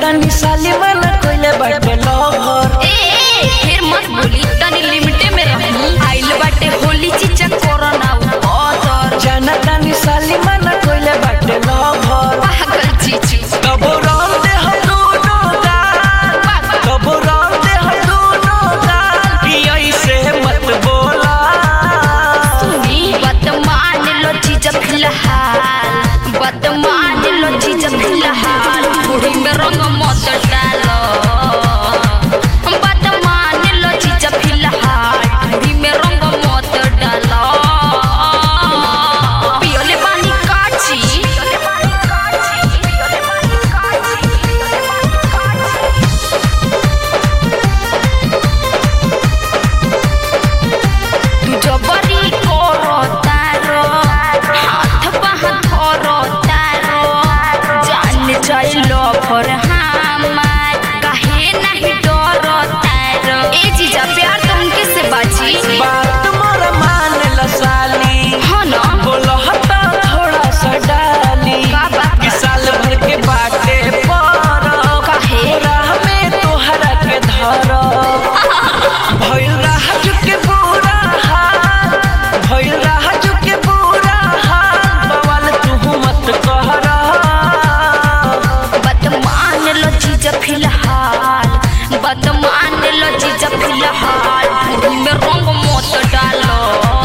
तनी साली मन कोइले बाटे लवर ए ए, फिर मत बोली तनी लिमिटे में रही आइल बाटे होली चीचा कोरोना उतर जाना तनी साली मन कोइले बाटे लवर पागल चीचू कबो रंग दे हम दोनों गाल कबो रंग दे हम दोनों गाल कि ऐसे मत बोला सुनी वर्तमान लो चीज फिलहाल वर्तमान लो चीज फिलहाल बूढ़ी में रंग मत डालो वर्तमान लो चीज फिलहाल बूढ़ी में रंग मत डालो पियोले पानी काची पियोले पानी काची पियोले पानी काची पियोले पानी काची तू जबरी करो तारो हाथ बाह धरो तारो जान जाइलो फर हमार काहे नहीं डरो तारो ए जीजा प्यार तुमके से बाजी बात मोर मान ल साली हाँ ना बोलो हटा थोड़ा सा डाली का बात कि साल भर के बाटे पर काहे? राह में तोहरा के धर भइल राह चुके बुरा हाल भइल राह चुके बुरा हाल बवाल तू मत कहरा बदमान लो जीजा फिलहाल बदमान लो जीजा फिलहाल बूढ़ी में रंग मत डालो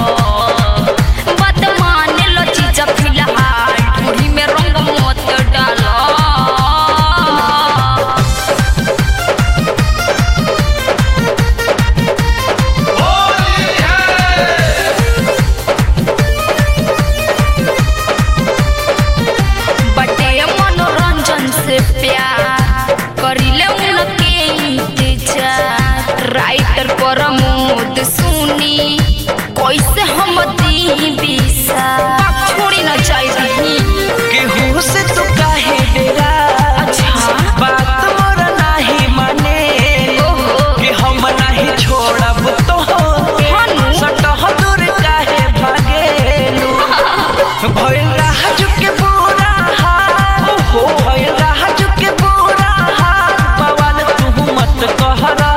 बदमान लो जीजा फिलहाल बूढ़ी में रंग मत डालो बटे मनोरंजन से प्यार करिले उनके इंतजार राइटर प्रमोद सुनी कैसे हम दी बिसा छोड़ी न जाई रही केहू से तू काहे डेरा अच्छा। बात मोर नाही माने ओहो। कि हम नाही छोड़ब तो हानु। सटह दूर काहे भागेलू भइल राह चुके बुरा हाल हो भइल राह चुके बुरा हाल बवाल तू मत कहरा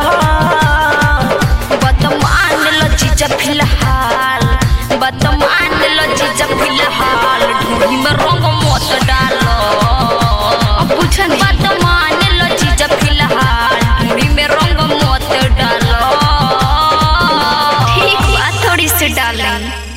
बदमान लो जीजा फिलहाल बदमान लो जीजा फिलहाल ढूंढी में रंग मत डालो बुझन बदमान लो जीजा फिलहाल ढूंढी में रंग मत डालो ठीक बा थोड़ी सी डालें